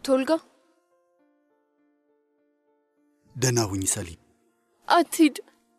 ቶልጋ ደህና ሁኝ ሰሊም። አትሂድ።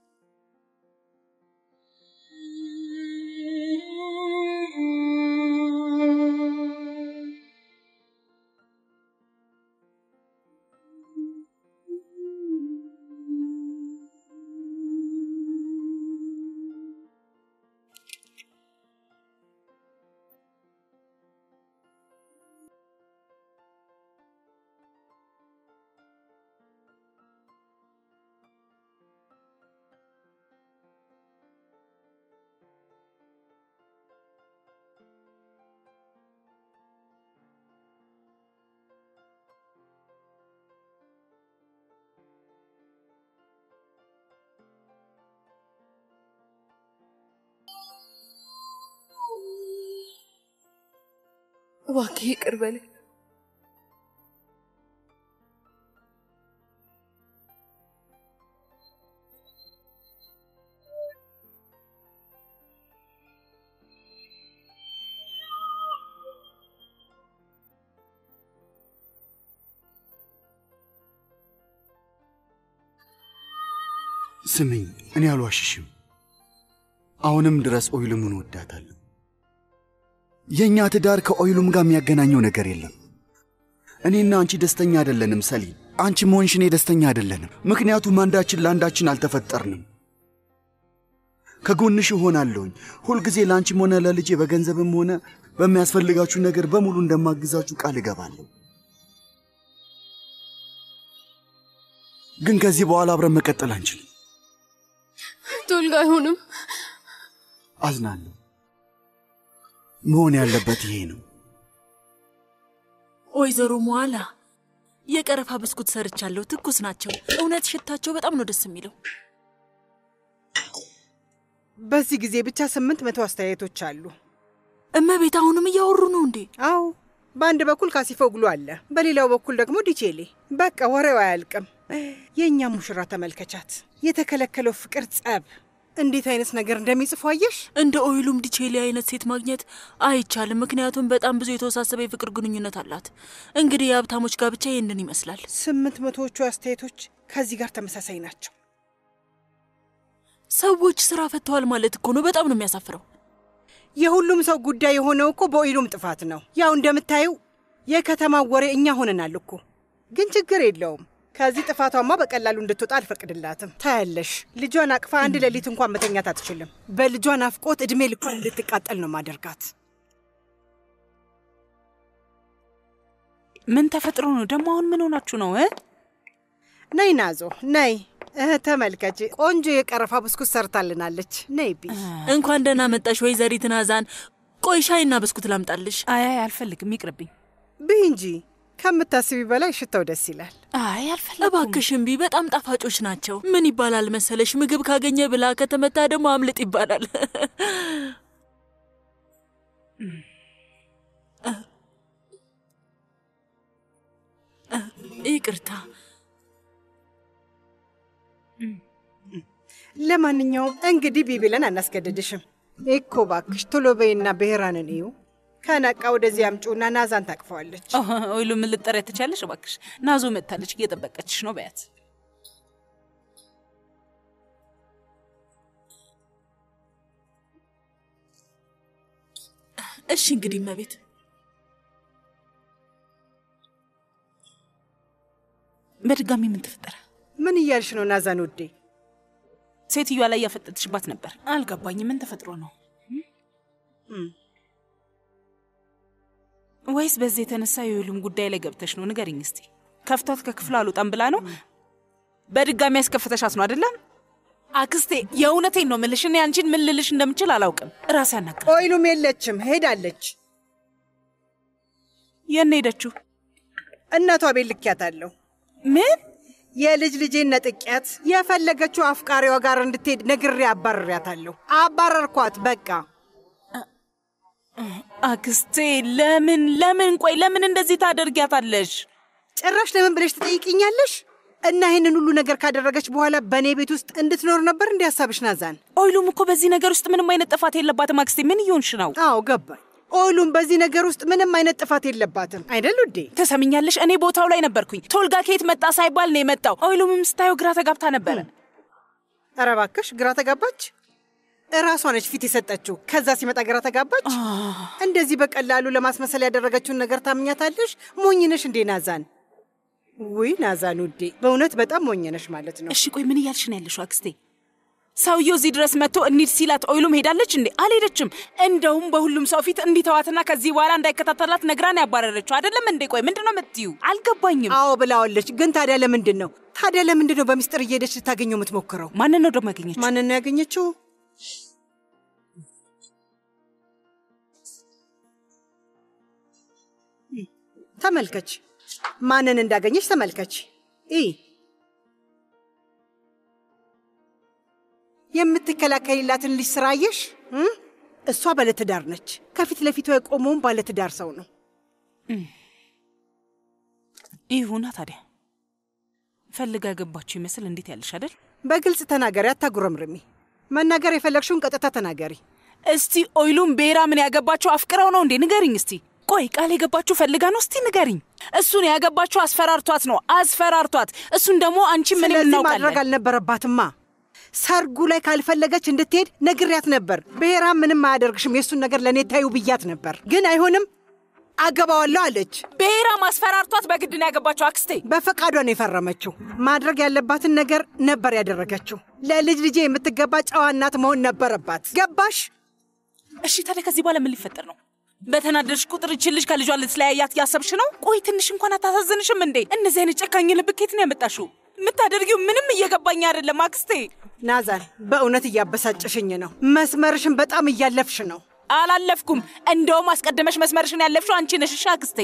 እባክህ ይቅር በለኝ። ስሚኝ፣ እኔ አልዋሽሽም። አሁንም ድረስ ኦይሉምን ወዳታለሁ። የእኛ ትዳር ከኦይሉም ጋር የሚያገናኘው ነገር የለም። እኔና አንቺ ደስተኛ አይደለንም ሰሊም። አንቺ መሆንሽ እኔ ደስተኛ አይደለንም። ምክንያቱም አንዳችን ለአንዳችን አልተፈጠርንም። ከጎንሽ እሆናለሁኝ። ሁልጊዜ ለአንቺም ሆነ ለልጄ በገንዘብም ሆነ በሚያስፈልጋችሁ ነገር በሙሉ እንደማግዛችሁ ቃል እገባለሁ። ግን ከዚህ በኋላ አብረን መቀጠል አንችልም። ቶልጋ አይሆንም። አዝናለሁ። መሆን ያለበት ይሄ ነው። ወይዘሮ መዋላ የቀረፋ ብስኩት ሰርቻለሁ። ትኩስ ናቸው። እውነት ሽታቸው በጣም ነው ደስ የሚለው። በዚህ ጊዜ ብቻ ስምንት መቶ አስተያየቶች አሉ። እመቤት አሁንም እያወሩ ነው እንዴ? አዎ፣ በአንድ በኩል ካሲፎግሉ አለ፣ በሌላው በኩል ደግሞ ዲቼሌ። በቃ ወሬው አያልቅም። የእኛ ሙሽራ ተመልከቻት። የተከለከለው ፍቅር ጸብ፣ እንዴት አይነት ነገር እንደሚጽፉ አየሽ? እንደ ኦይሉም ዲቼሊ አይነት ሴት ማግኘት አይቻልም። ምክንያቱም በጣም ብዙ የተወሳሰበ የፍቅር ግንኙነት አላት። እንግዲህ የሀብታሞች ጋብቻ ይህንን ይመስላል። ስምንት መቶዎቹ አስተያየቶች ከዚህ ጋር ተመሳሳይ ናቸው። ሰዎች ስራ ፈተዋል ማለት እኮ ነው። በጣም ነው የሚያሳፍረው። የሁሉም ሰው ጉዳይ የሆነው እኮ በኦይሉም ጥፋት ነው። ያው እንደምታየው የከተማው ወሬ እኛ ሆነናል እኮ። ግን ችግር የለውም። ከዚህ ጥፋቷማ በቀላሉ እንድትወጣ አልፈቅድላትም። ታያለሽ፣ ልጇን አቅፋ አንድ ሌሊት እንኳን መተኛት አትችልም። በልጇ ናፍቆት ዕድሜ ልኳን እንድትቃጠል ነው ማደርጋት። ምን ተፈጥሮ ነው ደግሞ? አሁን ምን ሆናችሁ ነው እ? ነይ ናዞ ነይ። እህ ተመልከች፣ ቆንጆ የቀረፋ ብስኩት ሰርታልናለች። ነይ ቢ እንኳን ደህና መጣሽ ወይዘሪት ናዛን። ቆይ ሻይና ብስኩት ላምጣልሽ? አይ አይ አልፈልግም፣ ይቅርብኝ። ብይ እንጂ ከምታስቢ በላይ ሽታው ደስ ይላል። አይ አልፈልግም። እባክሽ እምቢ፣ በጣም ጣፋጮች ናቸው። ምን ይባላል መሰለሽ፣ ምግብ ካገኘ ብላ ከተመታ ደግሞ አምልጥ ይባላል። ይቅርታ። ለማንኛውም እንግዲህ ቢ ብለን አናስገድድሽም እኮ ባክሽ። ቶሎ በይና ብሔራንን እዩ። ከነቃ ወደዚህ አምጪውና ናዛን ታቅፈዋለች። ኦይሉ ምን ልጠሪያ ትቻለሽ? እባክሽ ናዞ መጥታለች፣ እየጠበቀችሽ ነው በያት። እሺ እንግዲህ እመቤት በድጋሚ ምን ተፈጠረ? ምን እያልሽ ነው ናዛን ውዴ? ሴትዮዋ ላይ ያፈጠጥሽባት ነበር። አልገባኝም። ምን ተፈጥሮ ነው? ወይስ በዚህ የተነሳ የሁሉም ጉዳይ ላይ ገብተሽ ነው? ንገሪኝ እስቲ። ከፍቷት ከክፍሉ አልወጣም ብላ ነው? በድጋሚ ያስከፍተሻት ነው አይደለም? አክስቴ የእውነቴን ነው ምልሽ። እኔ አንቺን ምን ልልሽ እንደምችል አላውቅም። ራሴ ያናግር። ኦይሉም የለችም፣ ሄዳለች። የት ነው ሄደችው? እናቷ ቤት ልኪያታለሁ። ምን የልጅ ልጄን ነጥቂያት የፈለገችው አፍቃሪዋ ጋር እንድትሄድ ነግሬ አባርሪያታለሁ። አባረርኳት በቃ። አክስቴ ለምን ለምን ቆይ ለምን እንደዚህ ታደርጊያታለሽ? ጭራሽ ለምን ብለሽ ትጠይቅኛለሽ? እና ይህንን ሁሉ ነገር ካደረገች በኋላ በእኔ ቤት ውስጥ እንድትኖር ነበር እንዲ ሀሳብሽ ናዛን? ኦይሉም እኮ በዚህ ነገር ውስጥ ምንም አይነት ጥፋት የለባትም። አክስቴ ምን እየሆንሽ ነው? አዎ ገባኝ። ኦይሉም በዚህ ነገር ውስጥ ምንም አይነት ጥፋት የለባትም አይደል ውዴ? ትሰምኛለሽ? እኔ ቦታው ላይ ነበርኩኝ። ቶልጋ ከየት መጣ ሳይባል ነው የመጣው። ኦይሉምም ስታየው ግራ ተጋብታ ነበረ። ኧረ እባክሽ ግራ ተጋባች። እራሷ ነች ፊት የሰጠችው። ከዛ ሲመጣ ግራ ተጋባች። እንደዚህ በቀላሉ ለማስመሰል ያደረገችውን ነገር ታምኛታለሽ? ሞኝነሽ እንዴ ናዛን? ውይ ናዛን ውዴ፣ በእውነት በጣም ሞኝነሽ ማለት ነው። እሺ ቆይ ምን እያልሽ ነው ያለሽው አክስቴ? ሰውየው እዚህ ድረስ መጥቶ እንሂድ ሲላት ኦይሉም ሄዳለች እንዴ? አልሄደችም። እንደውም በሁሉም ሰው ፊት እንዲተዋትና ከዚህ በኋላ እንዳይከታተላት ነግራን ያባረረችው አይደለም እንዴ? ቆይ ምንድን ነው የምትዩ? አልገባኝም። አዎ ብላዋለች። ግን ታዲያ ለምንድን ነው ታዲያ ለምንድን ነው በሚስጥር እየሄደች ልታገኘው የምትሞክረው? ማንን ነው ደግሞ ያገኘችው? ማንን ነው ያገኘችው? ተመልከች፣ ማንን እንዳገኘች ተመልከች። ይ የምትከላከልላትን ልጅ ስራ አየሽ? እ? እሷ ባለትዳር ነች። ከፊት ለፊቷ የቆመውን ባለትዳር ሰው ነው። ይሁና ታዲያ ፈልጋ ያገባችሁ ይመስል እንዴት ያለሽ አይደል? በግልጽ ተናገሪ፣ አታጉረምርሚ። መናገር የፈለግሽውን ቀጥታ ተናገሪ። እስቲ ኦይሉም ቤራ ምን ያገባችሁ አፍቅረው ነው እንዴ? ንገሪኝ እስቲ። ቆይ ቃል የገባችሁ ፈልጋ ነው? እስቲ ንገሪኝ። እሱን ያገባችሁ አስፈራርቷት ነው፣ አስፈራርቷት። እሱን ደግሞ አንቺ ምንም ስለዚህ ማድረግ እናውቃለን። አልነበረባትማ። ሰርጉ ላይ ካልፈለገች እንድትሄድ ነግሪያት ነበር። ብሔራም ምንም አያደርግሽም፣ የእሱን ነገር ለእኔ ታዩ ብያት ነበር። ግን አይሆንም፣ አገባዋለሁ አለች። ቤራ ማስፈራርቷት በግድ ነው ያገባችሁ አክስቴ። በፈቃዷ ነው የፈረመችው። ማድረግ ያለባትን ነገር ነበር ያደረገችው። ለልጅ ልጄ የምትገባ ጨዋ እናት መሆን ነበረባት። ገባሽ? እሺ ታዲያ ከዚህ በኋላ ምን ሊፈጠር ነው? በተናደድሽ ቁጥር ይችን ልጅ ከልጇ ልትለያያት እያሰብሽ ነው? ቆይ ትንሽ እንኳን አታሳዝንሽም እንዴ? እነዚህ አይነት ጨካኝ ልብ ከየት ነው ያመጣሽው? የምታደርጊው ምንም እየገባኝ አይደለም አክስቴ። ናዛን፣ በእውነት እያበሳጨሽኝ ነው። መስመርሽን በጣም እያለፍሽ ነው። አላለፍኩም። እንደውም አስቀድመሽ መስመርሽን ያለፍሽው አንቺ ነሽ። እሺ አክስቴ።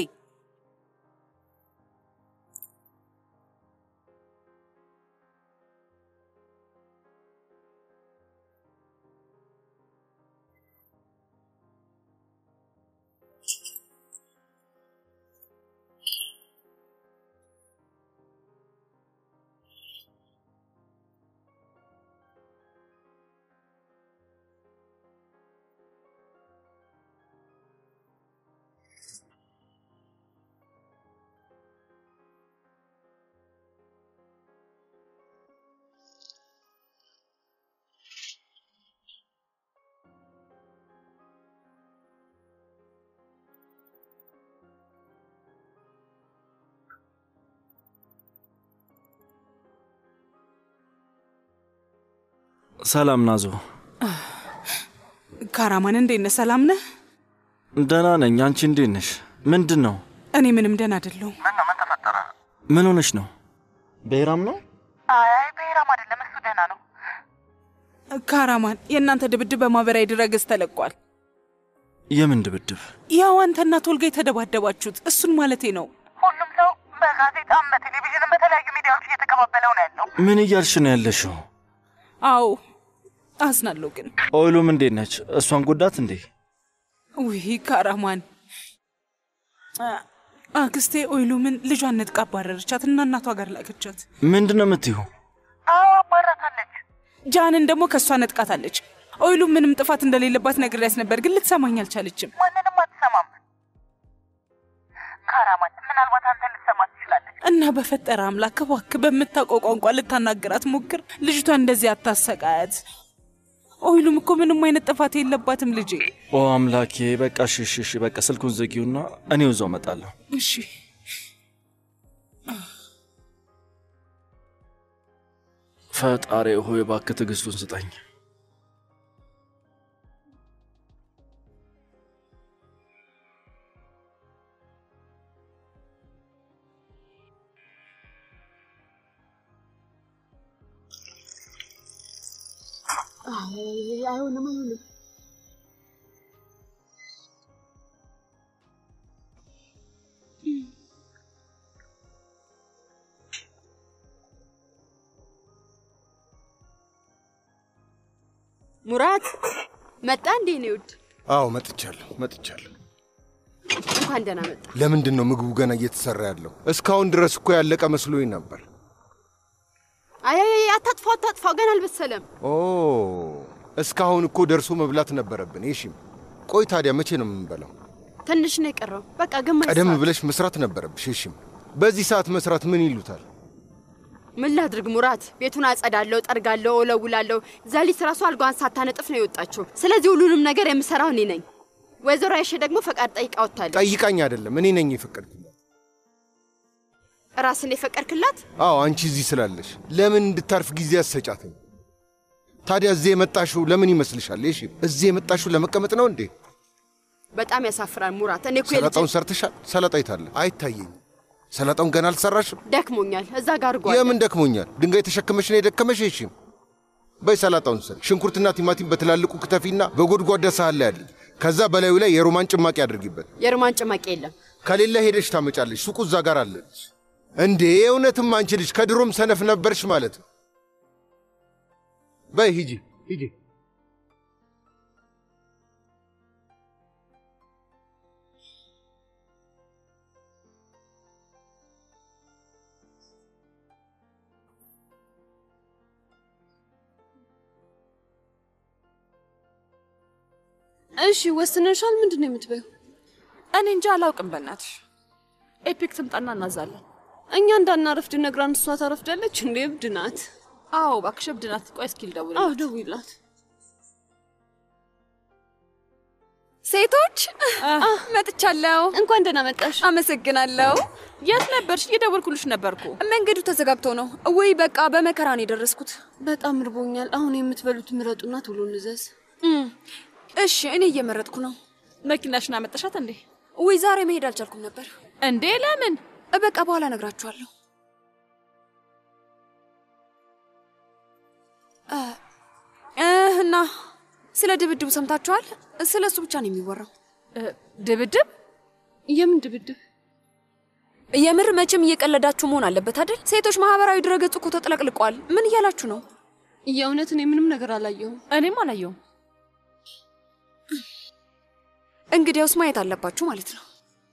ሰላም ናዞ። ካራማን እንዴት ነህ? ሰላም ነህ? ደህና ነኝ። አንቺ እንዴት ነሽ? ምንድን ነው? እኔ ምንም ደህና አይደለሁም። ምን ሆነሽ ነው? ብሔራም ነው? ካራማን የእናንተ ድብድብ በማህበራዊ ድረገጽ ተለቋል። የምን ድብድብ? ያው አንተና ቶልጋ የተደባደባችሁት እሱን ማለቴ ነው። ሁሉም ሰው በጋዜጣም በቴሌቪዥንም በተለያዩ ሚዲያዎች እየተቀባበለው ነው ያለው። ምን እያልሽ ነው ያለሽው? አዎ አዝናለሁ ግን ኦይሉም እንዴት ነች? እሷን ጎዳት እንዴ? ውይ ካራማን አ- አክስቴ ኦይሉምን ልጇን ነጥቃ አባረረቻት እና እናቷ ጋር ላከቻት። ምንድን ነው የምትይው? አዎ አባራታለች። ጃንን ደግሞ ከእሷ ነጥቃታለች። ኦይሉም ምንም ጥፋት እንደሌለባት ነግሬያት ነበር፣ ግን ልትሰማኝ አልቻለችም። ማንንም አትሰማም። ካራማን ምናልባት አንተ ልትሰማ ትችላለች። እና በፈጠረ አምላክ እባክህ በምታውቀው ቋንቋ ልታናግራት ሞክር። ልጅቷ እንደዚህ አታሰቃያት። ኦይሉም እኮ ምንም አይነት ጥፋት የለባትም ልጄ። ኦ አምላኬ፣ በቃ እሺ፣ እሺ፣ እሺ፣ በቃ ስልኩን ዘጊውና እኔው እዛው እመጣለሁ። እሺ ፈጣሪ ሆይ እባክህ ትዕግስቱን ስጠኝ። ሙራት መጣ እንዴ? ነው ውድ አዎ መጥቻለሁ መጥቻለሁ። እንኳን ደህና መጣ። ለምንድን ነው ምግቡ ገና እየተሰራ ያለው? እስካሁን ድረስ እኮ ያለቀ መስሎኝ ነበር። አይ አይ አይ፣ አታጥፋው አታጥፋው፣ ገና አልበሰለም። ኦ እስካሁን እኮ ደርሶ መብላት ነበረብን። ይሽም ቆይ ታዲያ መቼ ነው የምንበላው? ትንሽ ነው የቀረው። በቃ ግማሽ ቀደም ሰዓት። ብለሽ መስራት ነበረብሽ። እሺም በዚህ ሰዓት መስራት ምን ይሉታል? ምን ላድርግ ሙራት? ቤቱን አጸዳለሁ፣ ጠርጋለሁ፣ እወለውላለሁ። ዘሊት ራሱ አልጋዋን ሳታነጥፍ ነው የወጣችው። ስለዚህ ሁሉንም ነገር የምሰራው እኔ ነኝ። ወይዘሮ አይሼ ደግሞ ፈቃድ ጠይቃ ወጥታለች። ጠይቃኝ አይደለም እኔ ነኝ የፈቀድኩላት። ራስን የፈቀድክላት? አዎ አንቺ እዚህ ስላለሽ ለምን እንድታርፍ ጊዜ አሰጫትም? ታዲያ እዚህ የመጣሽው ለምን ይመስልሻል? እሺ እዚህ የመጣሽው ለመቀመጥ ነው እንዴ? በጣም ያሳፍራል ሙራት። እኔ እኮ የልጅ ሰላጣውን ሰርተሻል? ሰላጣ የታለ? አይታየኝም። ሰላጣውን ገና አልሰራሽም? ደክሞኛል። እዛ ጋር ጓ የምን ደክሞኛል? ድንጋይ ተሸክመሽ ነው የደከመሽ? እሺ በይ ሰላጣውን ስሪ። ሽንኩርትና ቲማቲም በትላልቁ ክተፊና በጎድጓዳ ሳህን ላይ አድርጊ። ከዛ በላዩ ላይ የሮማን ጭማቂ አድርጊበት። የሮማን ጭማቂ የለም። ከሌለ ሄደሽ ታመጫለሽ። ሱቁ እዛ ጋር አለች። እንዴ እውነትም አንቺ ልጅ ከድሮም ሰነፍ ነበርሽ ማለት ነው። በይ ሂጂ ሂጂ። እሺ ወስነሻል? ምንድን ነው የምትበይው? እኔ እንጂ አላውቅም። በእናትሽ ኤፒክ ትምጣና እናዛለን። እኛ እንዳናረፍድ ነግራን እሷ ታረፍዳለች እንዴ? እብድ ናት። አዎ እባክሽ እብድ ናት። ቆይ እስኪ ልደውል። አዎ ደውይላት። ሴቶች መጥቻለሁ። እንኳን ደህና መጣሽ። አመሰግናለሁ። የት ነበርሽ? እየደወልኩልሽ ነበርኩ። መንገዱ ተዘጋግቶ ነው ወይ? በቃ በመከራ ነው የደረስኩት። በጣም እርቦኛል። አሁን የምትበሉት ምረጡና ቶሎ እንዘዝ። እሺ፣ እኔ እየመረጥኩ ነው። መኪናሽን አመጣሻት እንዴ? ወይ ዛሬ መሄድ አልቻልኩም ነበር። እንዴ ለምን? በቃ በኋላ እነግራችኋለሁ። እና ስለ ድብድቡ ሰምታችኋል? ስለ እሱ ብቻ ነው የሚወራው። ድብድብ? የምን ድብድብ? የምር መቼም እየቀለዳችሁ መሆን አለበት አይደል? ሴቶች ማህበራዊ ድረገጽ እኮ ተጥለቅልቋል። ምን እያላችሁ ነው? የእውነት እኔ ምንም ነገር አላየሁም። እኔም አላየሁም። እንግዲያውስ ማየት አለባችሁ ማለት ነው።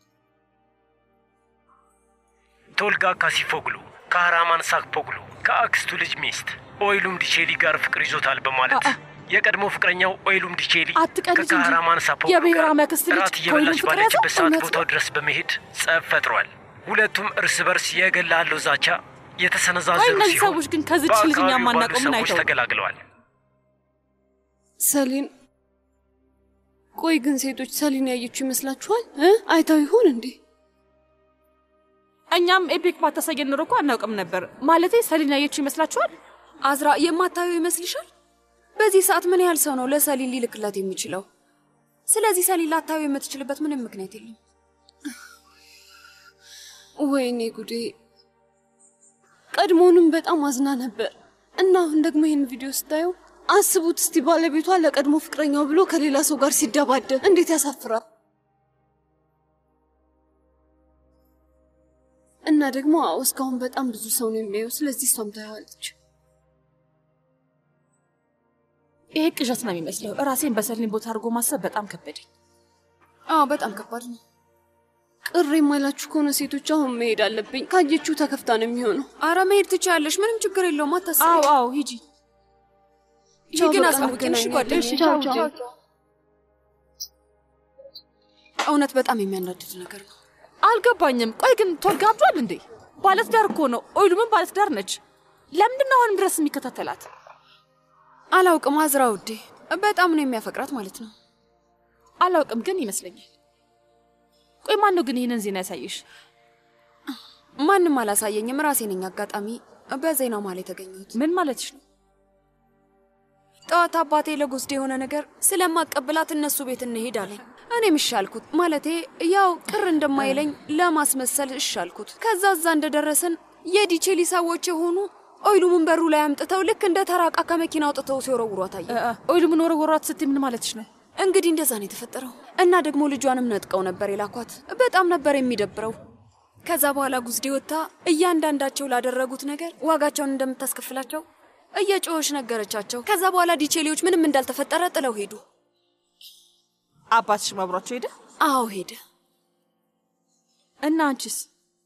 ቶልጋ ካሲፎግሉ ከሃራማን ሳክፖግሉ ከአክስቱ ልጅ ሚስት ኦይሉም ዲቼሊ ጋር ፍቅር ይዞታል በማለት የቀድሞ ፍቅረኛው ኦይሉም ዲቼሊ አትቀልጅ እንጂ ከካህራማን ሳፖግሉ የብሔራዊ አክስት ልጅ ራት እየበላች ከኦይሉም ፍቅር ባለችበት ያዘው? ሰዓት እውነት ቦታው ነው? ድረስ በመሄድ ጸብ ፈጥሯል። ሁለቱም እርስ በርስ የገላለው ዛቻ የተሰነዛዘሩ ቆይ እነዚህ ሲሆን ሰዎች ግን ከዚች ልጅ እኛ በአካባቢው የማናውቀው ባሉ ምን ሰዎች አይተው? ተገላግለዋል። ሰሊን ቆይ ግን ሴቶች ሰሊን ያየችው ይመስላችኋል? እ? አይታው ይሆን እንዴ? እኛም ኤፒክ ባታሳየን ኖሮ እኮ አናውቅም ነበር። ማለቴ ሰሊን ያየችው ይመስላችኋል? አዝራ የማታየው ይመስልሻል? በዚህ ሰዓት ምን ያህል ሰው ነው ለሰሊን ሊልክላት የሚችለው? ስለዚህ ሰሊን ላታየው የምትችልበት ምንም ምክንያት የለም። ወይኔ ጉዴ! ቀድሞውንም በጣም አዝና ነበር እና አሁን ደግሞ ይህን ቪዲዮ ስታየው አስቡት እስቲ ባለቤቷ ለቀድሞ ፍቅረኛው ብሎ ከሌላ ሰው ጋር ሲደባደብ እንዴት ያሳፍራል! እና ደግሞ አዎ እስካሁን በጣም ብዙ ሰው ነው የሚያየው። ስለዚህ እሷም ታየዋለች። ይሄ ቅዠት ነው የሚመስለው። ራሴን በሰሊን ቦታ አድርጎ ማሰብ በጣም ከበደኝ። አዎ በጣም ከባድ ነው። ቅር የማይላችሁ ከሆነ ሴቶች አሁን መሄድ አለብኝ። ካየችው ተከፍታ ነው የሚሆነው። አረ መሄድ ትችያለሽ፣ ምንም ችግር የለውም። አታስቢ። አዎ አዎ ሂጂ። ቻው፣ ግን በቃ አሳውቂን፣ እሺ እንገናኛለን። ጓደኛዬ። ቻው፣ ቻው፣ ቻው። እውነት በጣም የሚያናድድ ነገር ነው። አልገባኝም። ቆይ ግን ቶልጋ አብዷል እንዴ? ባለትዳር እኮ ነው። ኦይሉምን ባለትዳር ነች። ለምንድን ነው አሁንም ድረስ የሚከታተላት? አላውቅም አዝራ ውዴ፣ በጣም ነው የሚያፈቅራት ማለት ነው። አላውቅም ግን ይመስለኛል። ቆይ ማን ነው ግን ይህንን ዜና ያሳየሽ? ማንም አላሳየኝም፣ ራሴ ነኝ አጋጣሚ በዜናው ማል የተገኘሁት። ምን ማለትሽ ነው? ጠዋት አባቴ ለጎስዴ የሆነ ነገር ስለማቀብላት እነሱ ቤት እንሄድ አለኝ። እኔም እሺ አልኩት። ማለቴ ያው ቅር እንደማይለኝ ለማስመሰል እሺ አልኩት። ከዛ እዛ እንደደረስን የዲቼሊ ሰዎች የሆኑ ኦይሉምን በሩ ላይ አምጥተው ልክ እንደ ተራቃ ከመኪና አውጥተው ሲወረውሯት አየ። ኦይሉምን ወረወሯት ስትይ ምን ማለትሽ ነው? እንግዲህ እንደዛ ነው የተፈጠረው። እና ደግሞ ልጇንም ነጥቀው ነበር የላኳት። በጣም ነበር የሚደብረው። ከዛ በኋላ ጉዝዴ ወጥታ እያንዳንዳቸው ላደረጉት ነገር ዋጋቸውን እንደምታስከፍላቸው እየጮኸች ነገረቻቸው። ከዛ በኋላ ዲቼሊዎች ምንም እንዳልተፈጠረ ጥለው ሄዱ። አባትሽ አብሯቸው ሄደ? አዎ ሄደ። እና አንቺስ?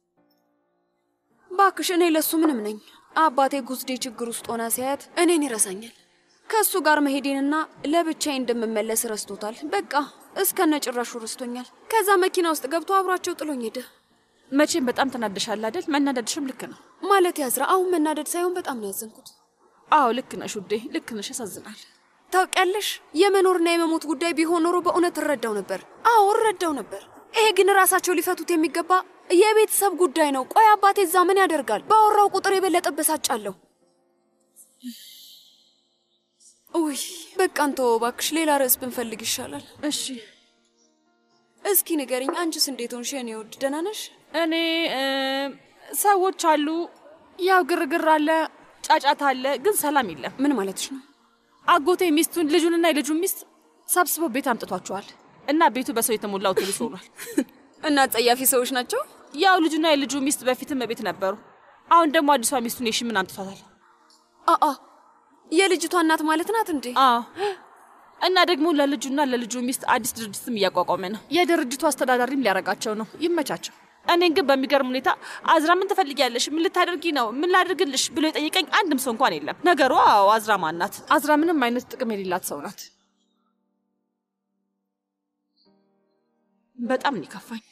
ባክሽ እኔ ለሱ ምንም ነኝ። አባቴ ጉዝዴ ችግር ውስጥ ሆና ሲያያት እኔን ይረሳኛል። ከእሱ ጋር መሄዴንና ለብቻዬ እንደምመለስ ረስቶታል። በቃ እስከነ ጭራሹ ረስቶኛል። ከዛ መኪና ውስጥ ገብቶ አብሯቸው ጥሎኝ ሄደ። መቼም በጣም ተናደሻል አይደል? መናደድሽም ልክ ነው። ማለት ያዝራ፣ አሁን መናደድ ሳይሆን በጣም ነው ያዘንኩት። አዎ ልክ ነሽ ውዴ፣ ልክ ነሽ። ያሳዝናል። ታውቂያለሽ፣ የመኖርና የመሞት ጉዳይ ቢሆን ኖሮ በእውነት እረዳው ነበር። አዎ እረዳው ነበር። ይሄ ግን ራሳቸው ሊፈቱት የሚገባ የቤተሰብ ጉዳይ ነው። ቆይ አባቴ እዛ ምን ያደርጋል? ባወራው ቁጥር የበለጠ በሳጫለሁ። ውይ በቃ እንተወው እባክሽ፣ ሌላ ርዕስ ብንፈልግ ይሻላል። እሺ እስኪ ንገሪኝ፣ አንቺስ እንዴት ሆንሽ የኔ ውድ? ደህና ነሽ? እኔ እ፣ ሰዎች አሉ፣ ያው ግርግር አለ፣ ጫጫታ አለ፣ ግን ሰላም የለም። ምን ማለትሽ ነው? አጎቴ ሚስቱን ልጁንና የልጁን ሚስት ሰብስበው ቤት አምጥቷቸዋል እና ቤቱ በሰው የተሞላ አውቶቡስ ሆኗል። እና ጸያፊ ሰዎች ናቸው። ያው ልጁና የልጁ ሚስት በፊትም ቤት ነበሩ። አሁን ደግሞ አዲሷ ሚስቱን የሽምን አምጥቷታል። አአ የልጅቷ እናት ማለት ናት እንዴ? አዎ እና ደግሞ ለልጁና ለልጁ ሚስት አዲስ ድርጅትም እያቋቋመ ነው። የድርጅቱ አስተዳዳሪም ሊያረጋቸው ነው። ይመቻቸው። እኔን ግን በሚገርም ሁኔታ አዝራ ምን ትፈልጊያለሽ? ምን ልታደርጊ ነው? ምን ላድርግልሽ ብሎ የጠየቀኝ አንድም ሰው እንኳን የለም። ነገሩ አዎ አዝራ ማን ናት? አዝራ ምንም አይነት ጥቅም የሌላት ሰው ናት። በጣም ነው የከፋኝ።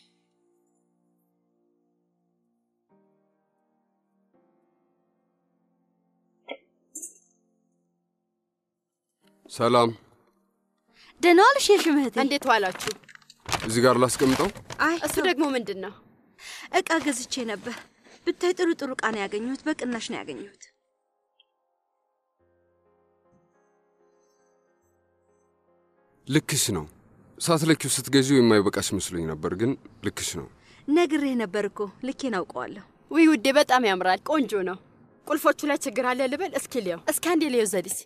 ሰላም፣ ደህና ዋልሽ የሽም እህቴ። እንዴት ዋላችሁ? እዚህ ጋር ላስቀምጠው። አይ እሱ ደግሞ ምንድን ነው? እቃ ገዝቼ ነበር። ብታይ ጥሩ ጥሩ እቃ ነው ያገኘሁት። በቅናሽ ነው ያገኘሁት። ልክሽ ነው። ሳትለኪው ስትገዢው የማይበቃሽ መስሎኝ ነበር፣ ግን ልክሽ ነው። ነግሬህ ነበር እኮ ልኬን አውቀዋለሁ። ውይ ውዴ፣ በጣም ያምራል። ቆንጆ ነው። ቁልፎቹ ላይ ችግር አለ ልበል? እስኪ ሊየው። እስኪ አንዴ ሊየው ዘዲስ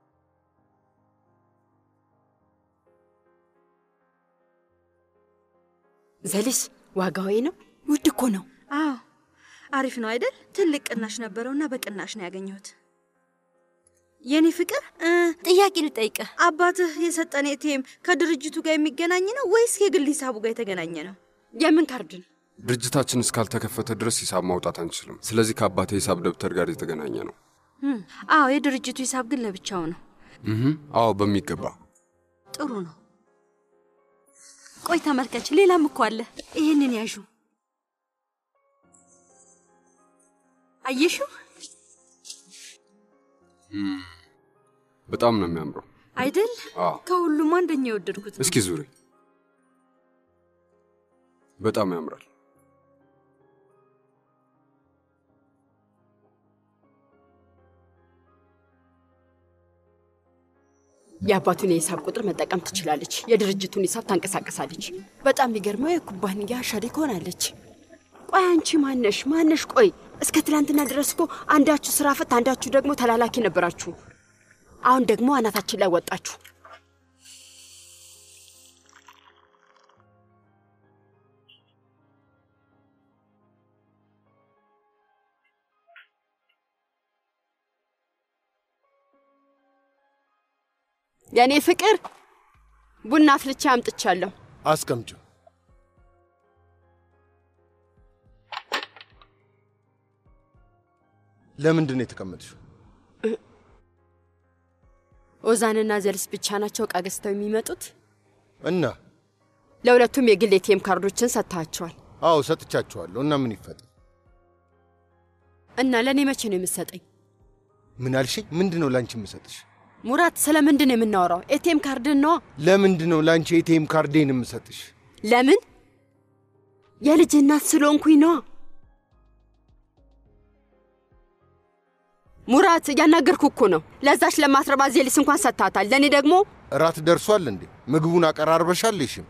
ዘሊስ ዋጋው ነው? ውድ እኮ ነው። አዎ አሪፍ ነው አይደል? ትልቅ ቅናሽ ነበረውና በቅናሽ ነው ያገኘሁት። የኔ ፍቅር እ፣ ጥያቄ ልጠይቅህ። አባትህ የሰጠን ኤቲኤም ከድርጅቱ ጋር የሚገናኝ ነው ወይስ የግል ሂሳቡ ጋር የተገናኘ ነው? የምን ካርድ ነው? ድርጅታችን እስካልተከፈተ ድረስ ሂሳብ ማውጣት አንችልም። ስለዚህ ከአባቴ ሂሳብ ደብተር ጋር የተገናኘ ነው። እም፣ አዎ የድርጅቱ ሂሳብ ግን ለብቻው ነው። እህ፣ አዎ በሚገባ ጥሩ ነው። ቆይ ተመልከች፣ ሌላም እኮ አለ። ይህንን ያዡ። አየሽው እም፣ በጣም ነው የሚያምረው። አይደል? አዎ ከሁሉም አንደኛ የወደድኩት ነው። እስኪ ዙሪ። በጣም ያምራል። የአባቱን የሂሳብ ቁጥር መጠቀም ትችላለች። የድርጅቱን ሂሳብ ታንቀሳቀሳለች። በጣም የሚገርመው የኩባንያ ሸሪክ ሆናለች። ቆይ አንቺ ማነሽ ማነሽ? ቆይ እስከ ትላንትና ድረስ እኮ አንዳችሁ ስራ ፈት፣ አንዳችሁ ደግሞ ተላላኪ ነበራችሁ። አሁን ደግሞ አናታችን ላይ ወጣችሁ። የእኔ ፍቅር ቡና አፍልቼ አምጥቻለሁ። አስቀምጪው። ለምንድን ነው የተቀመጥሽው? ኦዛንና ዘልስ ብቻ ናቸው እቃ ገዝተው የሚመጡት። እና ለሁለቱም የግል ኤቲኤም ካርዶችን ሰጥተዋቸዋል። አዎ ሰጥቻችኋለሁ። እና ምን ይፈጠር? እና ለእኔ መቼ ነው የምትሰጠኝ? ምን አልሽኝ? ምንድን ነው ላንቺ የምሰጥሽ? ሙራት፣ ስለ ምንድን ነው የምናወራው? ኤቲኤም ካርድን ነዋ። ለምንድን ነው ላንቺ ኤቲኤም ካርዴን የምሰጥሽ? ለምን? የልጅ እናት ስለሆንኩኝ ነዋ። ሙራት፣ እያናገርኩ እኮ ነው። ለዛች ለማትረባ ዜሊስ እንኳን ሰጥታታል። ለእኔ ደግሞ እራት ደርሷል እንዴ? ምግቡን አቀራርበሻልሽም?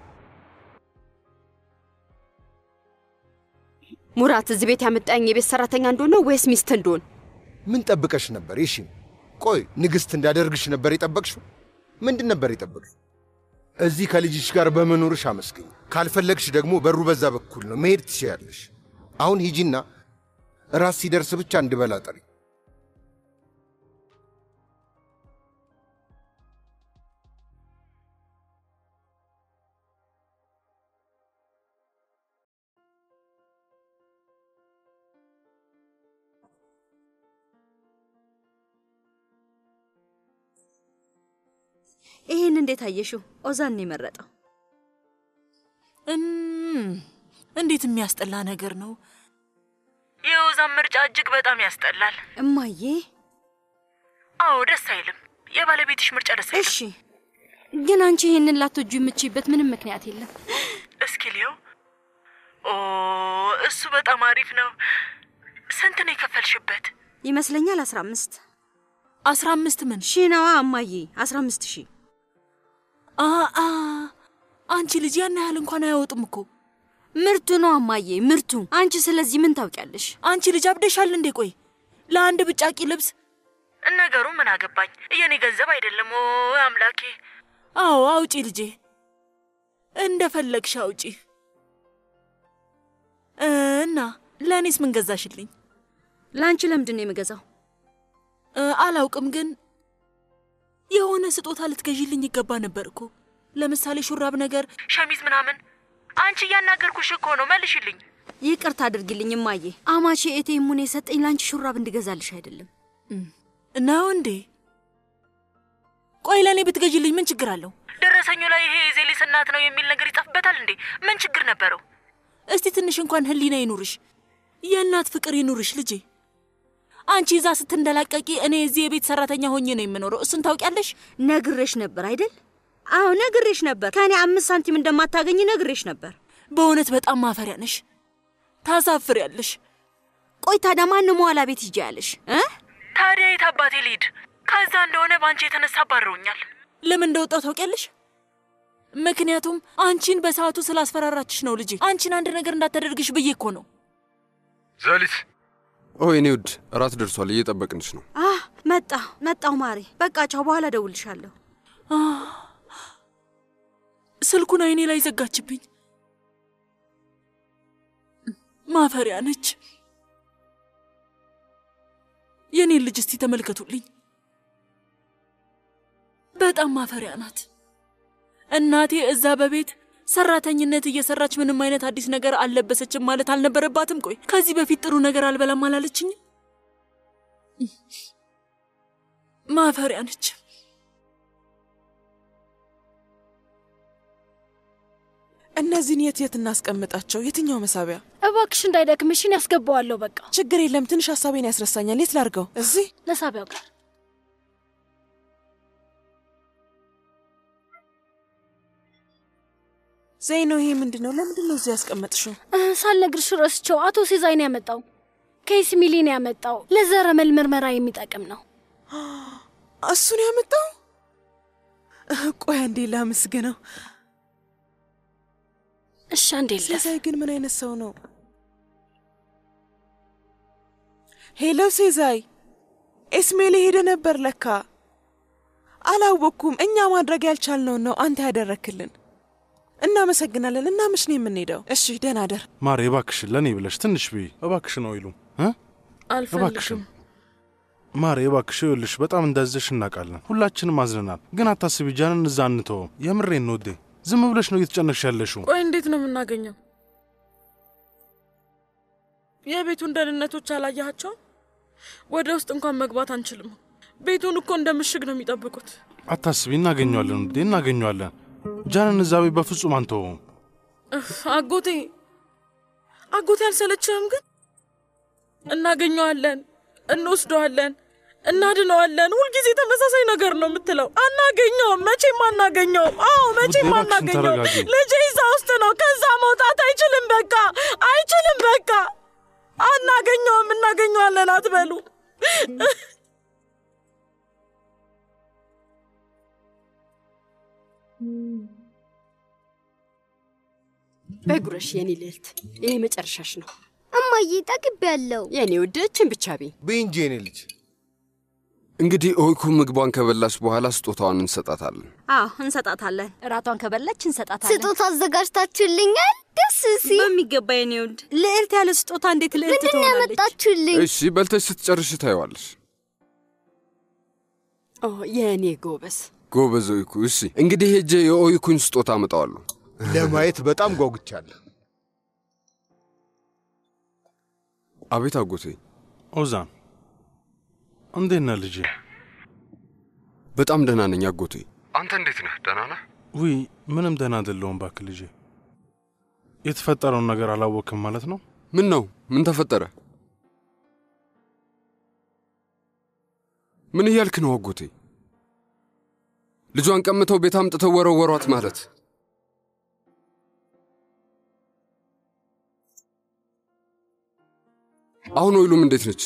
ሙራት፣ እዚህ ቤት ያመጣኝ የቤት ሰራተኛ እንደሆነ ወይስ ሚስት እንደሆን? ምን ጠብቀሽ ነበር? ይሽም ቆይ ንግሥት እንዳደርግሽ ነበር የጠበቅሽው? ምንድን ነበር የጠበቅሽው? እዚህ ከልጅሽ ጋር በመኖርሽ አመስግኝ። ካልፈለግሽ ደግሞ በሩ በዛ በኩል ነው፣ መሄድ ትችያለሽ። አሁን ሂጂና ራስ ሲደርስ ብቻ እንድበላ ጠሪ። ይህን እንዴት አየሽው? ኦዛን ነው የመረጠው። እም፣ እንዴት የሚያስጠላ ነገር ነው። የወዛም ምርጫ እጅግ በጣም ያስጠላል። እማዬ አዎ ደስ አይልም። የባለቤትሽ ምርጫ ደስ አይልም። እሺ፣ ግን አንቺ ይሄንን ላትወጁ የምችይበት ምንም ምክንያት የለም። እስኪ ሊየው። ኦ እሱ በጣም አሪፍ ነው። ስንት ነው የከፈልሽበት? ይመስለኛል አስራ አምስት አስራ አምስት ምን ሺህ ነዋ እማዬ፣ አስራ አምስት ሺህ አ አ አንቺ ልጅ ያን ያህል እንኳን አያወጡም እኮ ምርቱ ነው እማዬ፣ ምርቱ። አንቺ ስለዚህ ምን ታውቂያለሽ? አንቺ ልጅ አብደሻል እንዴ? ቆይ ለአንድ ብጫቂ ልብስ ነገሩ ምን አገባኝ? የኔ ገንዘብ አይደለም። ኦ አምላኬ! አዎ አውጪ ልጄ፣ እንደፈለግሽ አውጪ። እና ለእኔስ ምን ገዛሽልኝ? ለአንቺ ለምንድን ነው የምገዛው? እ፣ አላውቅም፣ ግን የሆነ ስጦታ ልትገዢልኝ ይገባ ነበር እኮ። ለምሳሌ ሹራብ ነገር፣ ሸሚዝ ምናምን። አንቺ እያናገርኩሽ እኮ ነው፣ መልሽልኝ። ይቅርታ አድርጊልኝ እማዬ። አማቼ ኤቴሙን የሰጠኝ ለአንቺ ሹራብ እንድገዛልሽ አይደለም። ነው እንዴ? ቆይ ለእኔ ብትገዢልኝ ምን ችግር አለው? ደረሰኙ ላይ ይሄ የዜሊስ እናት ነው የሚል ነገር ይጻፍበታል እንዴ? ምን ችግር ነበረው? እስቲ ትንሽ እንኳን ህሊና ይኑርሽ፣ የእናት ፍቅር ይኑርሽ ልጄ። አንቺ እዛ ስትንደላቀቂ እኔ እዚህ የቤት ሰራተኛ ሆኜ ነው የምኖረው። እሱን ታውቂያለሽ። ነግሬሽ ነበር አይደል? አዎ ነግሬሽ ነበር። ከእኔ አምስት ሳንቲም እንደማታገኝ ነግሬሽ ነበር። በእውነት በጣም ማፈሪያ ነሽ፣ ታሳፍሪያለሽ። ቆይ ታዲያ ማን መዋላ ቤት ሂጂ ያለሽ እ? ታዲያ የት አባቴ ልሂድ? ከዛ እንደሆነ በአንቺ የተነሳ አባረውኛል። ለምን እንደወጣው ታውቂያለሽ? ምክንያቱም አንቺን በሰዓቱ ስላስፈራራችሽ ነው ልጄ። አንቺን አንድ ነገር እንዳታደርግሽ ብዬ እኮ ነው። ዘሊት ኦ የኔ ውድ እራት ደርሷል፣ እየጠበቅንሽ ነው። አህ መጣሁ መጣሁ ማሬ። በቃ ቻው፣ በኋላ ደውልሻለሁ። ስልኩን አይኔ ላይ ዘጋችብኝ። ማፈሪያ ነች። የኔን ልጅ እስቲ ተመልከቱልኝ። በጣም ማፈሪያ ናት። እናቴ እዛ በቤት ሰራተኝነት እየሰራች ምንም አይነት አዲስ ነገር አልለበሰችም ማለት አልነበረባትም? ቆይ ከዚህ በፊት ጥሩ ነገር አልበላም አላለችኝም? ማፈሪያ ነች። እነዚህን የት የት እናስቀምጣቸው? የትኛው መሳቢያ? እባክሽ እንዳይደክምሽን ያስገባዋለሁ። በቃ ችግር የለም። ትንሽ ሀሳቤን ያስረሳኛል። የት ላርገው? እዚህ ለሳቢያው ጋር ዘይኖ፣ ይሄ ምንድን ነው? ለምንድን ነው እዚህ ያስቀመጥሽው? እ፣ ሳልነግርሽ ረስቸው። አቶ ሲዛይ ነው ያመጣው። ኬስ ሚሊ ነው ያመጣው። ለዘረመል ምርመራ የሚጠቅም ነው። እሱን ያመጣው? ቆይ አንዴ ላመስግነው። እሺ፣ አንዴ ልለፍ። ሴዛይ ግን ምን አይነት ሰው ነው? ሄሎ ሴዛይ፣ ኤስሜል ሄደ ነበር ለካ። አላወቅኩም። እኛ ማድረግ ያልቻልነውን ነው አንተ ያደረክልን። እናመሰግናለን። እና መች ነው የምንሄደው? እሺ ደህና ደር። ማሬ እባክሽን ለእኔ ብለሽ ትንሽ ብይ እባክሽን። አይሉም እ እባክሽን ማሬ እባክሽ። ይኸውልሽ በጣም እንዳዘሽ እናውቃለን፣ ሁላችንም አዝነናል። ግን አታስቢ፣ ጃንን እዛ አንተውም። የምሬን ነው ውዴ። ዝም ብለሽ ነው እየተጨነቅሽ ያለሽው። ቆይ እንዴት ነው የምናገኘው? የቤቱን ደህንነቶች አላያቸውም? ወደ ውስጥ እንኳን መግባት አንችልም። ቤቱን እኮ እንደ ምሽግ ነው የሚጠብቁት። አታስቢ፣ እናገኘዋለን ውዴ፣ እናገኘዋለን። ጃንን እዛ ቤት በፍጹም አንተውም። እፍ፣ አጎቴ አጎቴ አልሰለችህም? ግን እናገኘዋለን፣ እንወስደዋለን፣ እናድነዋለን። ሁልጊዜ ተመሳሳይ ነገር ነው የምትለው። አናገኘውም፣ መቼም አናገኘውም። አዎ መቼም እባክሽን አናገኘውም። ተረጋጊ። ልጄ እዛ ውስጥ ነው። ከዛ መውጣት አይችልም። በቃ አይችልም። በቃ አናገኘውም፣ እናገኘዋለን አትበሉ። በጉረሽ የኔ ልዕልት፣ ይሄ መጨረሻሽ ነው። እማዬ ጠግቤያለሁ። የኔ ውድ እችን ብቻ ቤ ብይ እንጂ የኔ ልጅ። እንግዲህ ኦይኩ ምግቧን ከበላች በኋላ ስጦታዋን እንሰጣታለን። አዎ እንሰጣታለን። እራቷን ከበላች እንሰጣታለን። ስጦታ አዘጋጅታችሁልኛል? ደስ ሲል በሚገባ የኔ ውድ። ልዕልት ያለ ስጦታ እንዴት ልዕልት ምንድን ነው ትሆናለች? ያመጣችሁልኝ? እሺ በልተሽ ስትጨርሽ ታየዋለሽ። ኦ የእኔ ጎበዝ። ጎበዝ ኦይኩ። እሺ እንግዲህ ሄጄ የኦይኩን ስጦታ አመጣዋለሁ። ለማየት በጣም ጓጉቻለሁ። አቤት አጎቴ። ኦዛን እንዴት ነህ ልጄ? በጣም ደህና ነኝ አጎቴ። አንተ እንዴት ነህ? ደህና ነህ? ውይ ምንም ደህና አይደለሁም እባክህ ልጄ። የተፈጠረውን ነገር አላወቅም ማለት ነው? ምን ነው? ምን ተፈጠረ? ምን እያልክ ነው አጎቴ? ልጇን ቀምተው ቤት አምጥተው ወረወሯት ማለት አሁን ወይሉም እንዴት ነች?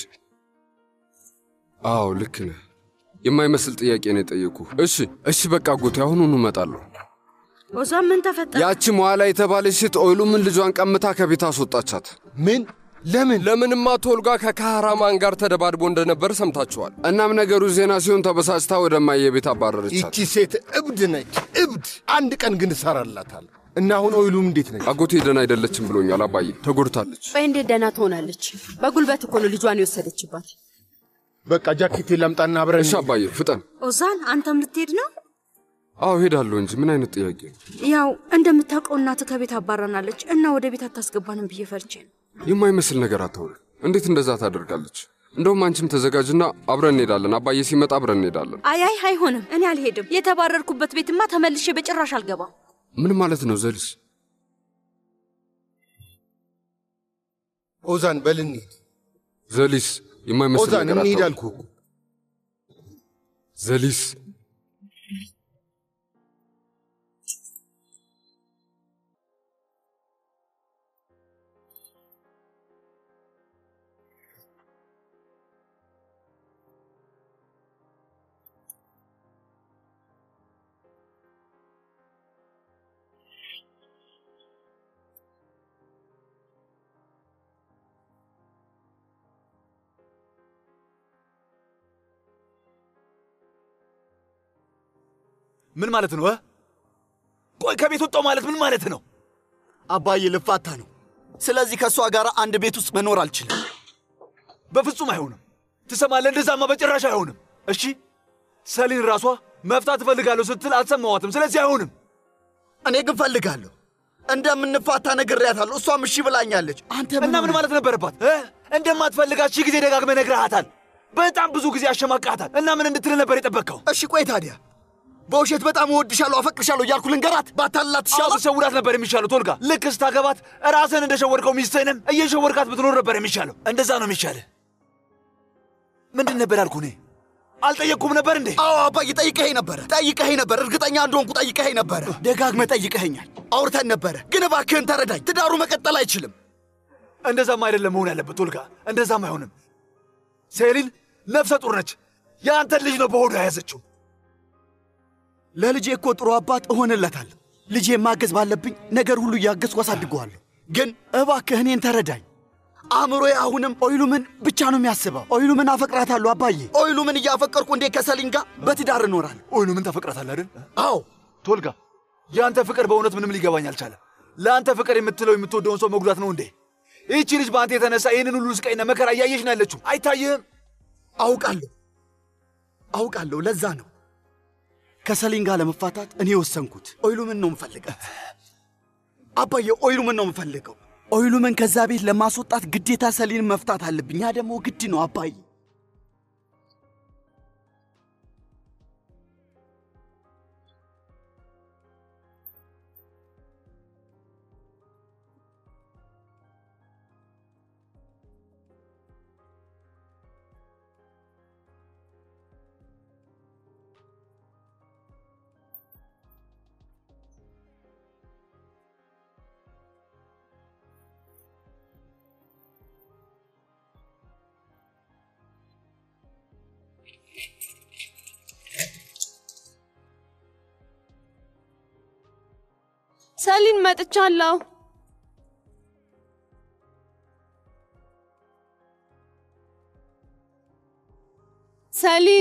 አዎ ልክ ነህ። የማይመስል ጥያቄ ነው የጠየቁ። እሺ እሺ፣ በቃ አጎቴ አሁኑኑ እመጣለሁ። ኦዛን ምን ተፈጠረ? ያቺ መዋላ የተባለች ሴት ኦይሉምን ልጇን ቀምታ ከቤት አስወጣቻት። ምን? ለምን? ለምንማ ቶልጋ ከካህራማን ጋር ተደባድቦ እንደነበር ሰምታችኋል። እናም ነገሩ ዜና ሲሆን ተበሳጭታ ወደማየ ቤት አባረረቻት። ይቺ ሴት እብድ ነች፣ እብድ። አንድ ቀን ግን እሰራላታል። እና አሁን ኦይሉም እንዴት ነች? አጎቴ ደህና አይደለችም ብሎኛል። አባዬ ተጎድታለች። ቆይ እንዴት ደህና ትሆናለች? በጉልበት እኮ ነው ልጇን የወሰደችባት። በቃ ጃኬቴን ላምጣና አብረን። እሺ አባዬ ፍጠን። ኦዛን አንተም ልትሄድ ነው? አዎ ሄዳለሁ እንጂ ምን አይነት ጥያቄ ነው? ያው እንደምታውቀው እናትህ ከቤት አባራናለች እና ወደ ቤት አታስገባንም ብዬ ፈርቼ ነው። የማይመስል ነገር አታውሪ። እንዴት እንደዛ ታደርጋለች? እንደውም አንቺም ተዘጋጅና አብረን እንሄዳለን። አባዬ ሲመጣ አብረን እንሄዳለን። አይ አይ አይሆንም፣ እኔ አልሄድም። የተባረርኩበት ቤትማ ተመልሼ በጭራሽ አልገባም። ምን ማለት ነው ዘሊስ? ኦዛን በል እንሂድ። ዘሊስ የማይመስል ኦዛን ነገር እንሂድ አታውሪ። አልኩህ እኮ። ዘሊስ ምን ማለት ነው? እ? ቆይ ከቤት ወጣው ማለት ምን ማለት ነው? አባዬ ልፋታ ነው። ስለዚህ ከእሷ ጋር አንድ ቤት ውስጥ መኖር አልችልም። በፍጹም አይሆንም። ትሰማለህ? እንደዛማ በጭራሽ አይሆንም። እሺ፣ ሰሊን ራሷ መፍታት እፈልጋለሁ ስትል አልሰማዋትም። ስለዚህ አይሆንም። እኔ ግን ፈልጋለሁ። እንደምንፋታ ነግሬያታለሁ። እሷም እሺ ብላኛለች። አንተ እና ምን ማለት ነበረባት? እ? እንደማትፈልጋት ሺህ ጊዜ ደጋግመህ ነግረሃታል። በጣም ብዙ ጊዜ አሸማቃታል። እና ምን እንድትል ነበር የጠበቅከው? እሺ ቆይ ታዲያ በውሸት በጣም እወድሻለሁ፣ አፈቅርሻለሁ እያልኩ ልንገራት? ባታልላት ትሻላ? ብትሸውዳት ነበር የሚሻለው። ቶልጋ፣ ልክ ስታገባት ራስህን እንደሸወድከው ሚስትህንም እየሸወድካት ብትኖር ነበር የሚሻለው። እንደዛ ነው የሚሻልህ። ምንድን ነበር ያልኩህ? እኔ አልጠየቅኩም ነበር እንዴ? አዎ አባዬ ጠይቀኸኝ ነበረ፣ ጠይቀኸኝ ነበረ። እርግጠኛ እንደሆንኩ ጠይቀኸኝ ነበረ። ደጋግመህ ጠይቀኸኛል። አውርተን ነበረ። ግን እባክህን ተረዳኝ። ትዳሩ መቀጠል አይችልም። እንደዛም አይደለም መሆን ያለበት ቶልጋ፣ እንደዛም አይሆንም። ሴሊን ነፍሰ ጡር ነች። የአንተን ልጅ ነው በሆዱ የያዘችው። ለልጄ እኮ ጥሩ አባት እሆንለታለሁ። ልጄ ማገዝ ባለብኝ ነገር ሁሉ እያገዝኩ አሳድገዋለሁ። ግን እባክህ እኔን ተረዳኝ። አእምሮዬ አሁንም ኦይሉምን ብቻ ነው የሚያስበው። ኦይሉምን አፈቅራታለሁ አባዬ። ኦይሉምን እያፈቀርኩ እንዴት ከሰሊን ጋር በትዳር እኖራለሁ? ኦይሉምን ታፈቅራታለህ አይደል? አዎ። ቶልጋ፣ የአንተ ፍቅር በእውነት ምንም ሊገባኝ አልቻለም። ለአንተ ፍቅር የምትለው የምትወደውን ሰው መጉዳት ነው እንዴ? ይህቺ ልጅ በአንተ የተነሳ ይህንን ሁሉ ስቃይና መከራ እያየች ነው ያለችው። አይታይህም? አውቃለሁ አውቃለሁ። ለዛ ነው ከሰሊን ጋር ለመፋታት እኔ የወሰንኩት። ኦይሉምን ነው የምፈልጋት አባዬ፣ ኦይሉምን ነው የምፈልገው። ኦይሉምን ከዛ ቤት ለማስወጣት ግዴታ ሰሊን መፍታት አለብኝ። ያ ደግሞ ግድ ነው አባዬ። ሰሊን መጥቻለሁ። ሰሊን፣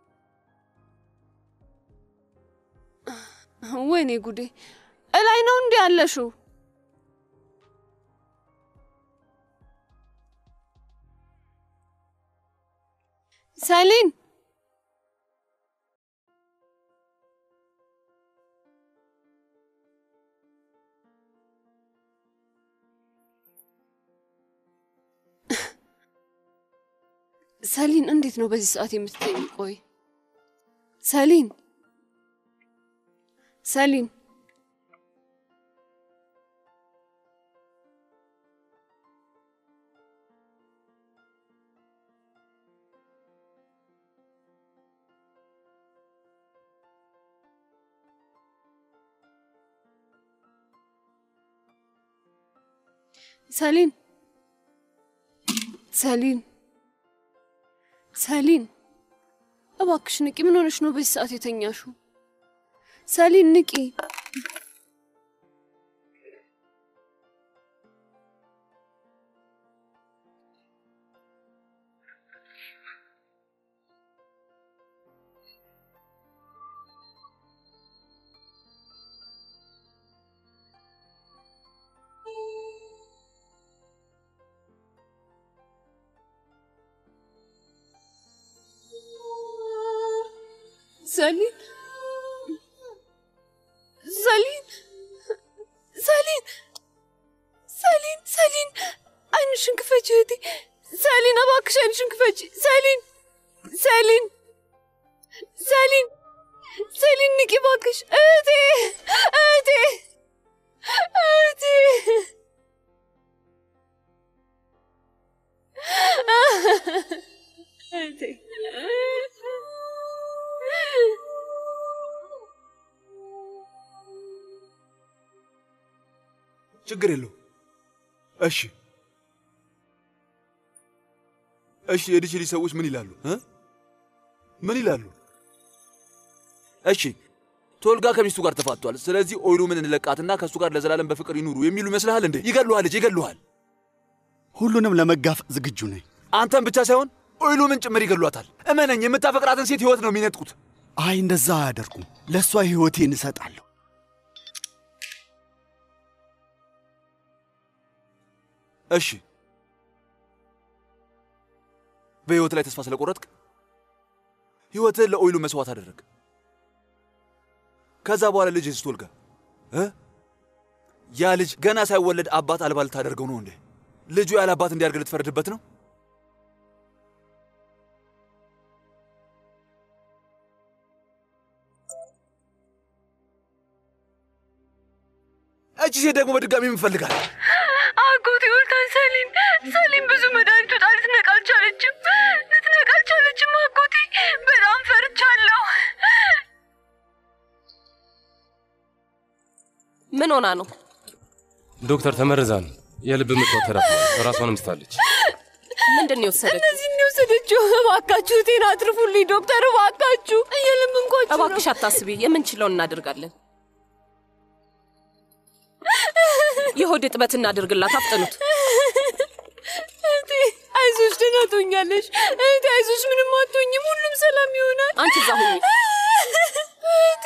ወይኔ ጉዴ! እላይ ነው እንዲ ያለሽው? ሰሊን ሰሊን እንዴት ነው በዚህ ሰዓት የምትተኝ? ቆይ ሰሊን ሰሊን ሰሊን ሰሊን ሰሊን እባክሽ ንቂ። ምን ሆነሽ ነው በዚህ ሰዓት የተኛሹ? ሰሊን ንቂ። ሰሊን ሰሊን ሰሊን ሰሊን ሰሊን አይንሽን ክፈች እህቴ። ሰሊን እባክሽ አይንሽን ክፈች። ሰሊን ሰሊን ሰሊን ሰሊን ንቂ እባክሽ እህቴ እህቴ እህቴ እህቴ ችግር የለው። እሺ እሺ፣ የዲችሊ ሰዎች ምን ይላሉ እ ምን ይላሉ? እሺ ቶልጋ ከሚስቱ ጋር ተፋቷል። ስለዚህ ኦይሉ ምን እንለቃትና ከእሱ ጋር ለዘላለም በፍቅር ይኑሩ የሚሉ ይመስልሃል እንዴ? ይገሉሃል፣ ልጅ ይገሉሃል። ሁሉንም ለመጋፈጥ ዝግጁ ነኝ። አንተን ብቻ ሳይሆን ኦይሉ ምን ጭምር ይገሏታል። እመነኝ፣ የምታፈቅራትን ሴት ህይወት ነው የሚነጥቁት። አይ እንደዛ አያደርጉም። ለእሷ ሕይወቴን እሰጣለሁ። እሺ በህይወት ላይ ተስፋ ስለቆረጥክ ህይወትህን ለኦይሉ መስዋዕት አደረግ። ከዛ በኋላ ልጅ ስትወልጋ እ ያ ልጅ ገና ሳይወለድ አባት አልባ ልታደርገው ነው እንዴ? ልጁ ያለ አባት እንዲያድግ ልትፈርድበት ነው? እቺ ሴት ደግሞ በድጋሚ የምፈልጋል አጎቴ ወልታን ሰሊን ሰሊን ብዙ መድኃኒት ወጣ ልትነቃ አልቻለችም። ልትነቃ አልቻለችም። አጎቴ በጣም ፈርቻለሁ። ምን ሆና ነው? ዶክተር ተመርዛ ነው። የልብ ምት ተራፍሟል። ራሷንም ስታለች። ምንድን ነው የወሰደች? እነዚህ ነው የወሰደችው። እባካችሁ ጤና አትርፉልኝ ዶክተር፣ እባካችሁ እየለመንኳችሁ ነው። እባክሽ አታስቢ፣ የምንችለውን እናደርጋለን። የሆድ እጥበት እናድርግላት፣ አፍጥኑት። እህቴ አይዞሽ፣ ደህና ትሆኛለሽ። እህቴ አይዞሽ፣ ምንም አትሆኝም። ሁሉም ሰላም ይሆናል። አንቺ እዛ ሁኚ። እህቴ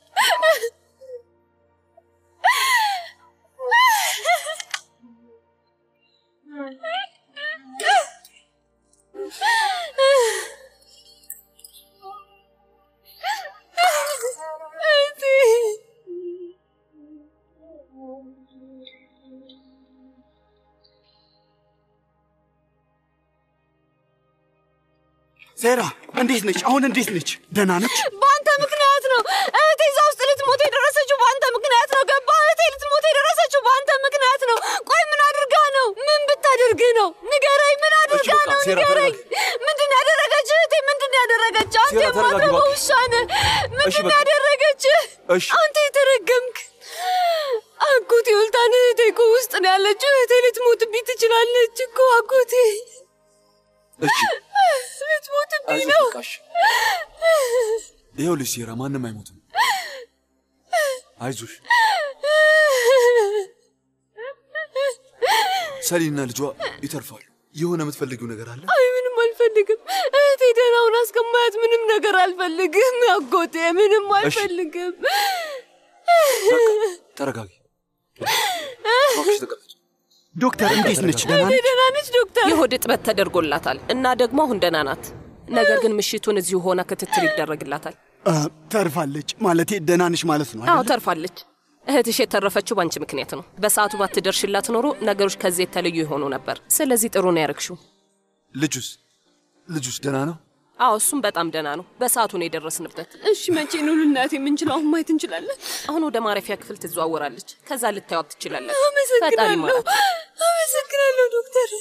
ሴራ እንዴት ነች? አሁን እንዴት ነች? ደህና ነች? በአንተ ምክንያት ነው እህቴ እዛ ውስጥ ልትሞት የደረሰችው። በአንተ ምክንያት ነው። ገባ? እህቴ ልትሞት የደረሰችው በአንተ ምክንያት ነው። ቆይ ምን አድርጋ ነው? ምን ብታደርግ ነው? ንገረኝ። ምን አድርጋ በቃ ነው? ሴራ፣ ንገረኝ። ተረጋጊ። ምንድን ነው ያደረገች? እህቴ ምንድን ነው ያደረገች? አንተ ሴራ፣ ተረጋጊ የማትረባ እባክሽ። ውሻ ነህ። ምንድን ነው በቃ። ያደረገች? እሺ። አንተ የተረገምክ አጎቴ ወልታን እህቴ እኮ ውስጥ ነው ያለችው። እህቴ ልትሞትብኝ ትችላለች እኮ አጎቴ እሺ ልትሞትብኝ አይዞሽ ነው። በቃሽ። ይኸውልሽ ሴራ፣ ማንም አይሞትም። አይዞሽ። ሰሊና ልጇ ይተርፋሉ። የሆነ የምትፈልጊው ነገር አለ? አይ ምንም አልፈልግም። እህቴ ደህና ሆና እስከማያት ምንም ነገር አልፈልግም። አጎቴ ምንም አልፈልግም። ተረጋጊ። እባክሽ ተቀመጭ። ዶክተር እንዴት ነች? ደህና እህቴ ነች? ደህና ነች ዶክተር። የሆድ እጥበት ተደርጎላታል እና ደግሞ አሁን ደህና ናት። ነገር ግን ምሽቱን እዚሁ ሆና ክትትል ይደረግላታል። አ፣ ተርፋለች ማለቴ ደህና ነች ማለት ነው አዎ አይደል? ተርፋለች። እህትሽ የተረፈችው ባንቺ ምክንያት ነው። በሰዓቱ ባትደርሽላት ኖሮ ነገሮች ከዚህ የተለዩ የሆኑ ነበር። ስለዚህ ጥሩ ነው ያረግሽው። ልጁስ ልጁስ ደህና ነው? አዎ እሱም በጣም ደህና ነው። በሰዓቱ ነው የደረስንበት። እሺ መቼ ነው ልናት የምንችለው? አሁን ማየት እንችላለን? አሁን ወደ ማረፊያ ክፍል ትዘዋወራለች። ከዛ ልታዩት ትችላለች። ፈጣሪ አመሰግናለሁ። ይማራት። አመሰግናለሁ ዶክተር።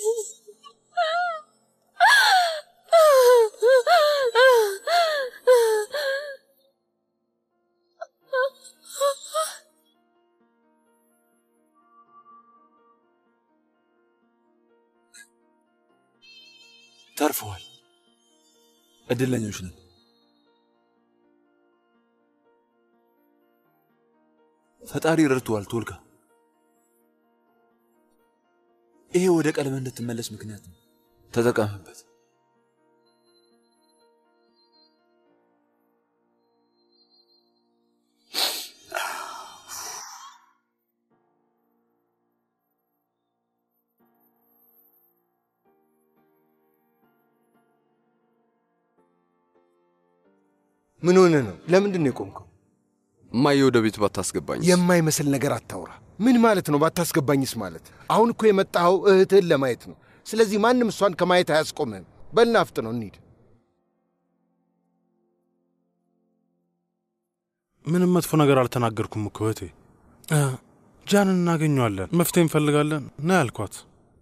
ተርፈዋል። እድለኞች ነን። ፈጣሪ ረድቶዋል። ቶልጋ፣ ይሄ ወደ ቀለመ እንድትመለስ ምክንያት ነው። ተጠቀምበት። ምን ሆነ ነው? ለምንድን ነው የቆምከው? እማዬ ወደ ቤት ባታስገባኝ የማይመስል ነገር አታውራ። ምን ማለት ነው ባታስገባኝስ ማለት? አሁን እኮ የመጣኸው እህትህን ለማየት ነው። ስለዚህ ማንም እሷን ከማየት አያስቆምህም። በልና አፍጥነው እንሂድ። ምንም መጥፎ ነገር አልተናገርኩም እኮ እህቴ። እ፣ ጃንን እናገኘዋለን፣ መፍትሄ እንፈልጋለን ና ያልኳት።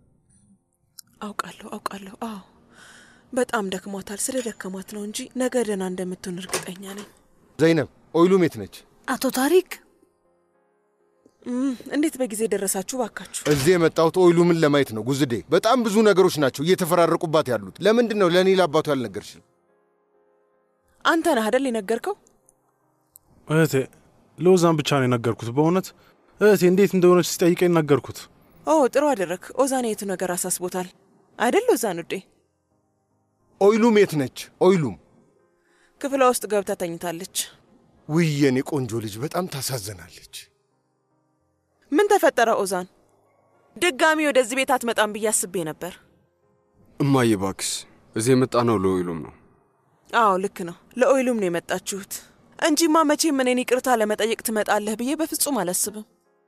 አውቃለሁ አውቃለሁ። አዎ በጣም ደክሟታል። ስለ ደከሟት ነው እንጂ ነገ ደህና እንደምትሆን እርግጠኛ ነኝ። ዘይነብ፣ ኦይሉም የት ነች? አቶ ታሪክ እም፣ እንዴት በጊዜ ደረሳችሁ ባካችሁ? እዚህ የመጣሁት ኦይሉምን ለማየት ነው። ጉዝዴ፣ በጣም ብዙ ነገሮች ናቸው እየተፈራረቁባት ያሉት። ለምንድን ነው ለእኔ ለአባቱ ያልነገርሽኝ? አንተ ነህ አደል የነገርከው? እህቴ ለወዛን ብቻ ነው የነገርኩት። በእውነት እህቴ እንዴት እንደሆነች ሲጠይቀኝ ነገርኩት። ኦ ጥሩ አደረግ። ኦዛን የቱ ነገር አሳስቦታል አይደል? ኦዛን ውዴ፣ ኦይሉም የት ነች? ኦይሉም ክፍሏ ውስጥ ገብታ ተኝታለች። ውይ የኔ ቆንጆ ልጅ በጣም ታሳዝናለች። ምን ተፈጠረ ኦዛን? ድጋሚ ወደዚህ ቤት አትመጣም ብዬ አስቤ ነበር። እማዬ ባክስ፣ እዚህ የመጣ ነው ለኦይሉም ነው። አዎ ልክ ነው፣ ለኦይሉም ነው የመጣችሁት እንጂማ መቼም እኔን ይቅርታ ለመጠየቅ ትመጣለህ ብዬ በፍጹም አላስብም።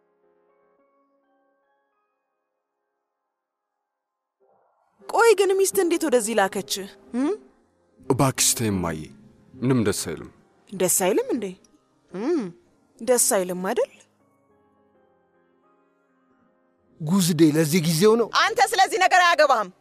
ቆይ ግን ሚስት እንዴት ወደዚህ ላከች? እም? እባክሽ ተይ እማዬ፣ ምንም ደስ አይልም። ደስ አይልም እንዴ? እም፣ ደስ አይልም አይደል? ጉዝዴ ለዚህ ጊዜው ነው። አንተ ስለዚህ ነገር አያገባህም።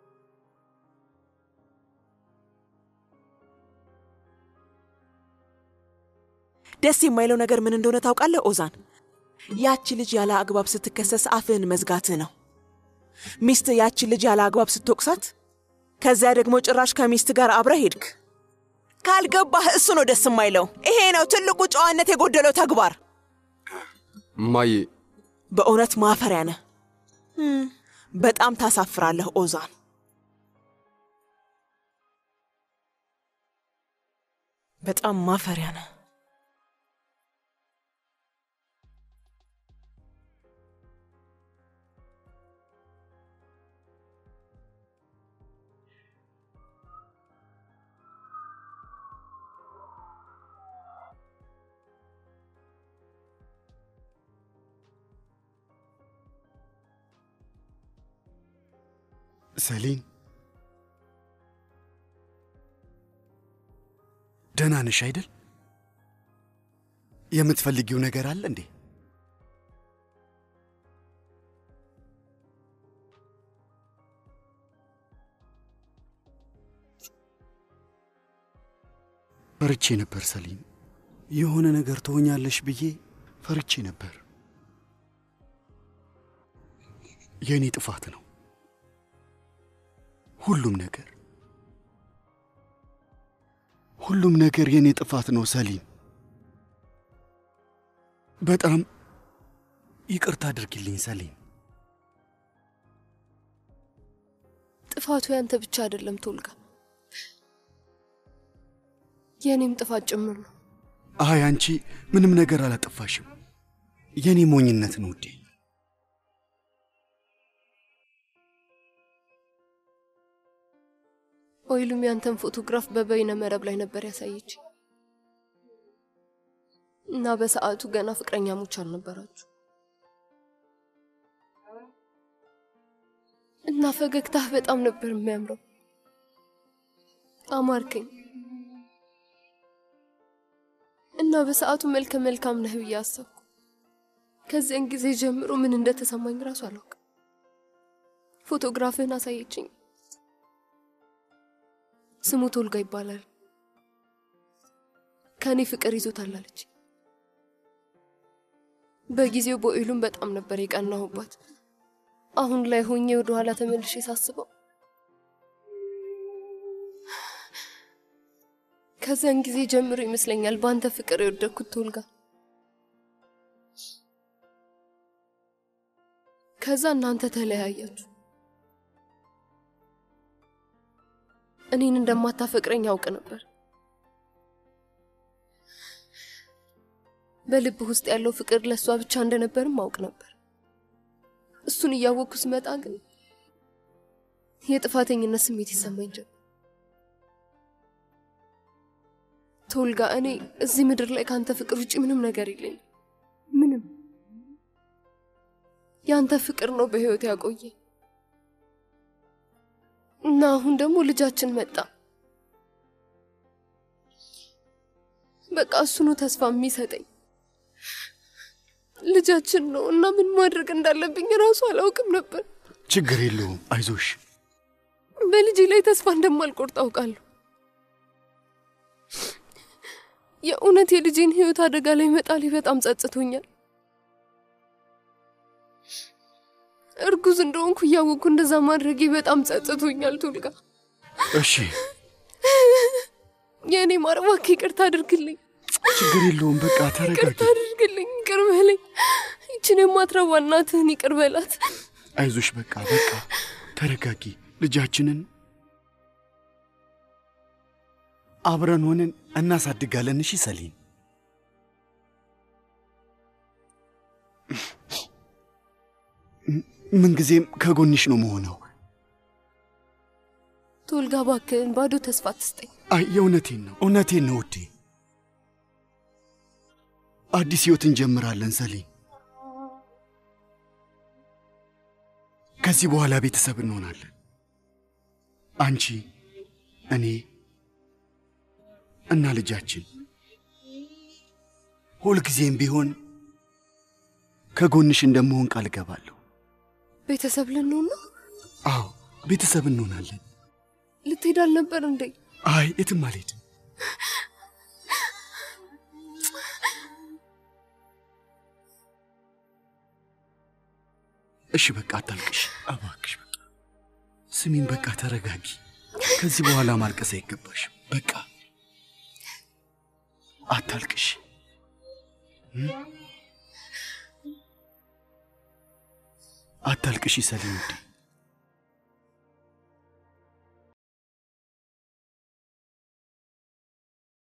ደስ የማይለው ነገር ምን እንደሆነ ታውቃለህ ኦዛን? ያቺ ልጅ ያለ አግባብ ስትከሰስ አፍህን መዝጋትህ ነው። ሚስት ያቺ ልጅ ያለ አግባብ ስትወቅሳት፣ ከዚያ ደግሞ ጭራሽ ከሚስት ጋር አብረህ ሄድክ። ካልገባህ እሱ ነው ደስ የማይለው። ይሄ ነው ትልቁ ጨዋነት የጎደለው ተግባር። እማዬ በእውነት ማፈሪያ ነህ። እም፣ በጣም ታሳፍራለህ ኦዛን። በጣም ማፈሪያ ነህ። ሰሊን ደህና ነሽ አይደል? የምትፈልጊው ነገር አለ እንዴ? ፈርቼ ነበር ሰሊን። የሆነ ነገር ትሆኛለሽ ብዬ ፈርቼ ነበር። የእኔ ጥፋት ነው ሁሉም ነገር ሁሉም ነገር የእኔ ጥፋት ነው ሰሊም። በጣም ይቅርታ አድርጊልኝ ሰሊም። ጥፋቱ ያንተ ብቻ አይደለም ቶልጋ፣ የእኔም ጥፋት ጭምር ነው። አይ አንቺ ምንም ነገር አላጠፋሽም። የእኔ ሞኝነት ነው ውዴ። ኦይሉም ያንተን ፎቶግራፍ በበይነ መረብ ላይ ነበር ያሳየች እና በሰዓቱ ገና ፍቅረኛሞች አልነበራችሁ እና ፈገግታህ በጣም ነበር የሚያምረው። አማርከኝ እና በሰዓቱ መልከ መልካም ነህ ብዬ አሰብኩ። ከዚያን ጊዜ ጀምሮ ምን እንደተሰማኝ ራሱ አላውቅም። ፎቶግራፍህን አሳየችኝ። ስሙ ቶልጋ ይባላል። ከእኔ ፍቅር ይዞታል አለች። በጊዜው በኦይሉም በጣም ነበር የቀናሁባት። አሁን ላይ ሆኜ ወደ ኋላ ተመልሼ ሳስበው ከዚያን ጊዜ ጀምሮ ይመስለኛል በአንተ ፍቅር የወደድኩት ቶልጋ። ከዛ እናንተ ተለያያችሁ። እኔን እንደማታፈቅረኝ ያውቅ ነበር። በልብህ ውስጥ ያለው ፍቅር ለእሷ ብቻ እንደነበርም አውቅ ነበር። እሱን እያወቅኩ ስመጣ ግን የጥፋተኝነት ስሜት ይሰማኝ ጀመር። ቶልጋ፣ እኔ እዚህ ምድር ላይ ከአንተ ፍቅር ውጭ ምንም ነገር የለኝም። ምንም ያንተ ፍቅር ነው በህይወት ያቆየ እና አሁን ደግሞ ልጃችን መጣ። በቃ እሱ ነው ተስፋ የሚሰጠኝ ልጃችን ነው እና ምን ማድረግ እንዳለብኝ ራሱ አላውቅም ነበር። ችግር የለውም አይዞሽ። በልጄ ላይ ተስፋ እንደማልቆርጥ አውቃለሁ። የእውነት የልጄን ህይወት አደጋ ላይ መጣሌ በጣም ጸጽቶኛል። እርጉዝ እንደሆንኩ እያወቅኩ እንደዛ ማድረጌ በጣም ጸጽቶኛል። ቱልጋ እሺ የእኔ ማር እባክህ ይቅርታ አድርግልኝ፣ ችግር የለውም በቃ ተረጋጊ። ይቅርታ አድርግልኝ፣ ይቅር በለኝ። ይችን የማትረባ እናትህን ይቅር በላት። አይዞሽ በቃ በቃ ተረጋጊ። ልጃችንን አብረን ሆነን እናሳድጋለን። እሺ ሰሊን፣ ምንጊዜም ከጎንሽ ነው መሆነው። ቶልጋ እባክህን ባዶ ተስፋ አትስጠኝ። አይ የእውነቴን ነው እውነቴን ነው ውዴ። አዲስ ህይወት እንጀምራለን ሰሊን። ከዚህ በኋላ ቤተሰብ እንሆናለን። አንቺ፣ እኔ እና ልጃችን ሁልጊዜም ቢሆን ከጎንሽ እንደምሆን ቃል እገባለሁ። ቤተሰብ ልንሆን ነው? አዎ ቤተሰብ እንሆናለን። ልትሄድ አልነበር እንዴ? አይ የትም አልሄድም። እሺ በቃ አታልቅሽ እባክሽ። በቃ ስሚን፣ በቃ ተረጋጊ። ከዚህ በኋላ ማልቀስ አይገባሽም። በቃ አታልቅሽ። አታልቅሽ ሰሊን ውዴ።